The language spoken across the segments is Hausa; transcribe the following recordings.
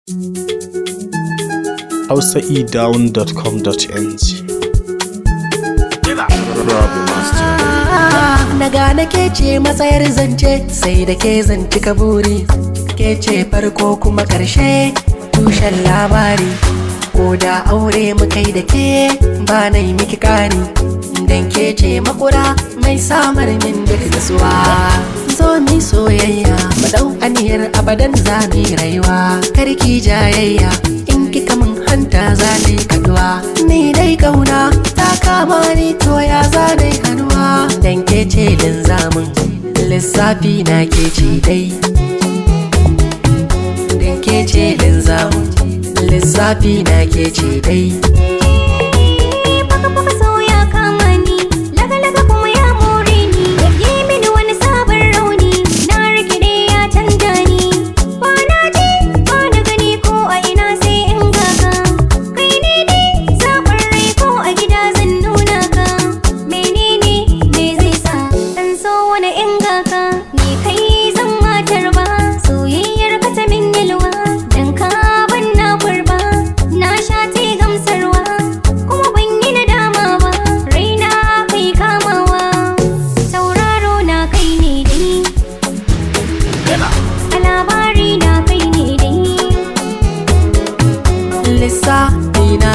hausaedown.com.ng Na gane ke ce matsayar zance sai da ke zanci kaburi ke ce farko kuma ƙarshe tushen labari ko da aure mukai da ke ba na yi miki ƙari dan ke ce makura mai samar min duk nasuwa zo mi soyayya mu dau aniyar abadan za mu yi rayuwa karki jayayya in kika min hanta za ni kaduwa ni dai kauna ta kama ni to ya za ni kaduwa dan ke ce linzamin lissafi na ke ce dai dan ke ce linzamin lissafi na ke ce dai Baka baka so ya kama ni Laga-laga kuma ya more ni Yi mini wani sabon rauni Na rikide ya canja ni Ba na ji ba na gani ko a ina sai in gaga Kai ne dai zaɓin rai ko a gida zan nuna ka Menene me zai sa Dan so wani in gaga Ni kai zan matar ba Soyayyar ka ta min yalwa Dan ka ban na kurba Na sha te gamsarwa kuma ban yi nadama ba raina kai kamawa sauraro na kai ne dai a labari na kai ne dai lissafi na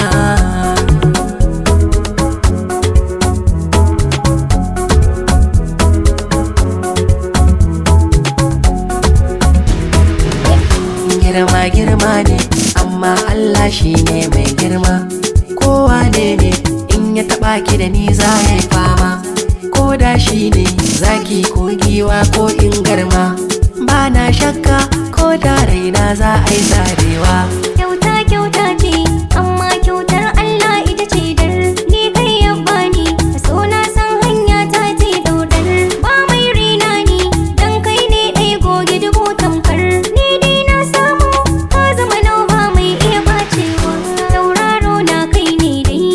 girma girma ne amma Allah shi ne mai girma kowa ne ne in ya taba ki da ni za ya yi fama ko da shi ne zaki ko giwa ko in garma ba na shakka ko da raina za a yi zarewa kyauta kyauta ce amma kyautar Allah ita ce dar ni kai ya bani so na san hanya ta ce daudar ba mai rina ni dan kai ne ɗai goge dubu tamkar ni dai na samu ka zama nau ba mai iya bacewa tauraro na kai ne dai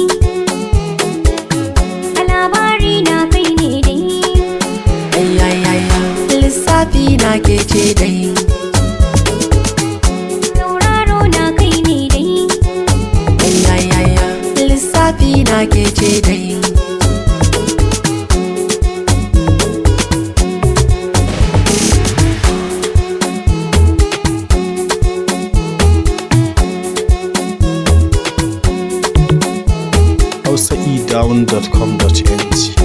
a labari na kai ne dai Ayayaya, lissafi na ke ce dai tauraro na kai ne dai Ayayaya, lissafi na ke ce dai hausaedown.com.ng